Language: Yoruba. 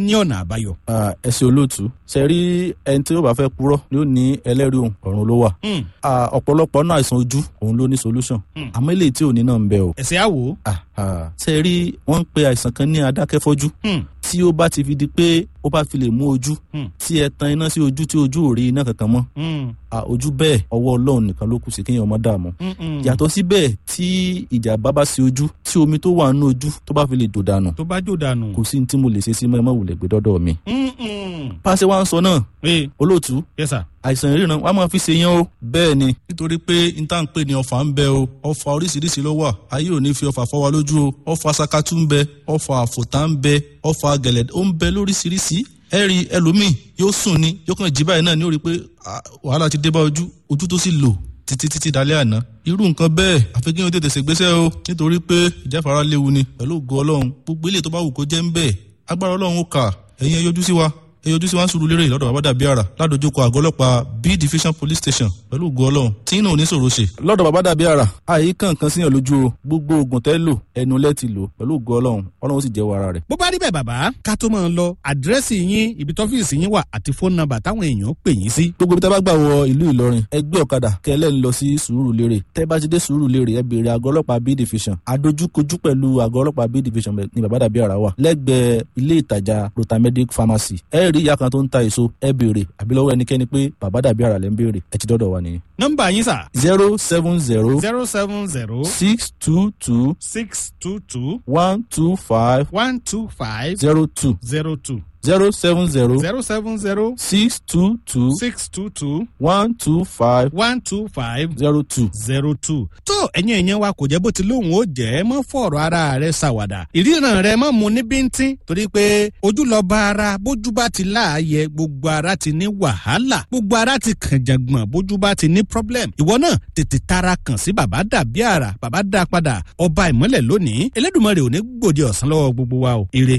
ní ọ̀nà àbáyọ. Ah, ẹ ṣe olóòtú ṣe rí ẹni tí ó bá fẹ́ purọ́ ni ó ní ẹlẹ́rìí òun ọ̀run ló wà Hmm, Ah, ọ̀pọ̀lọpọ̀ náà àìsàn ojú òun ló ní solution Hmm. àmọ́ eléyìí tí ò ní náà ń bẹ o ẹ̀sẹ̀ àwò. Ah, ah. ṣe rí wọ́n ń pe àìsàn kan ní adákẹ́fọ́jú Hmm, tí ó bá ti fi di pé ó bá fi lè mú ojú Hmm. tí ẹ tan iná sí ojú tí ojú ò rí iná kankan mọ́ hmm, Ah, ojú bẹ́ẹ̀ ọwọ́ ọlọ́run nìkan ló kù sí kéèyàn ọmọ dààmú hmm, hmm. yàtọ̀ síbẹ̀ tí ìjàmbá bá sí ojú tí omi tó wà nínú ojú tó bá fi lè dò dànù tó bá jò dànù. kò sí ní tí mo lè ṣe sí mọ́ ẹ má wulẹ̀ gbé dọ́dọ̀ mi. Hmm, hmm. pàṣẹ wa ń sọ náà ee olóòtú yes sir. àìsàn ìríran wa máa fi ṣe yẹn o. bẹ́ẹ̀ ni nítorí pé n tá n pè ní ọfà ń bẹ o ọfà oríṣiríṣi ló wà ayé ò ní fi ọfà fọ́ wa lójú o ọfà sakatu ń bẹ ọfà àfòtá ń bẹ ọfà gẹ̀lẹ̀ ó ń bẹ lóríṣiríṣi ẹ rí ẹlòmíì yóò sùn ni yóò kàn jí báyìí náà ní ó rí i pé ah, wàhálà ti dé bá ojú ojú tó sì lò títí títí dalẹ́ àná irú nǹkan bẹ́ẹ̀ àfi kí wọ́n tètè ṣègbésẹ̀ o nítorí pé ìjáfara léwu ni pẹ̀lú ògo ọlọ́run gbogbo ilé tó bá wù kó jẹ́ ń bẹ́ẹ̀ agbára ọlọ́run ó kà ẹ̀yin ẹ yọjú sí wa ẹ yọjú sí wa ń sùúrù lérè lọ́dọ̀ bàbá dàbí àrà ládojúkọ àgọ́ ọlọ́pàá b division police station pẹ̀lú ògo ọlọ́run tí iná ò ní sòro ṣe. lọ́dọ̀ bàbá dàbí àrà àyè kankan síyàn lójú o gbogbo oògùn tẹ́ lò ẹnu lẹ́ ti lò pẹ̀lú ògo ọlọ́run ọlọ́run ó sì jẹ́wọ́ ara rẹ̀. bó bá rí bẹ́ẹ̀ bàbá ká tó máa lọ àdírẹ́sì yín ibi tọ́fíìsì yín wà àti fóònù nọ́mbà táwọn èèyàn pè yín sí. gbogbo ibi tẹ́ bá gbà wọ ìlú ìlọrin ẹ gbé ọ̀kadà kẹlẹ́ ń lọ sí sùúrù lérè tẹ́ bá ti dé sùúrù lérè ẹ béèrè àgọ́ ọlọ́pàá b division adójúkojú pẹ̀lú àgọ́ ọlọ́pàá b division ní bàbá dàbí àrà wà lẹ́gbẹ̀ẹ́ ilé ìtajà rotamedic pharmacy ẹ rí ìyá kan tó ń ta èso ẹ béèrè àbí lọ́wọ́ ẹnikẹ́ni pé bàbá dàbí àrà lẹ́ ń béèrè ẹ ti dọ́dọ̀ wa nìyẹn. nọ́mbà yín sà zero seven zero zero seven zero six two two six two two one two five one two five zero two zero two zero seven zero zero seven zero six two two six two two one two five one two five zero two. zero two. tó ẹ̀yin ẹ̀yẹn wa kò jẹ́ bó ti lóhùn ó jẹ́ mọ́ fọ̀rọ̀ ara rẹ̀ ṣàwàdà ìríran rẹ̀ mọ́ mu ní bíntín torí pé ojú lọ bá ara bójú bá ti láàyè gbogbo ara ti ní wàhálà gbogbo ara ti kàn jàngbọ̀n bójú bá ti ní problem ìwọ náà tètè tara kàn sí bàbá dàbí àrà bàbá dá padà ọba ìmọ́lẹ̀ lónìí Elédùmarè ò ní gbòde ọ̀sán lọ́wọ́ gbogbo wa o ire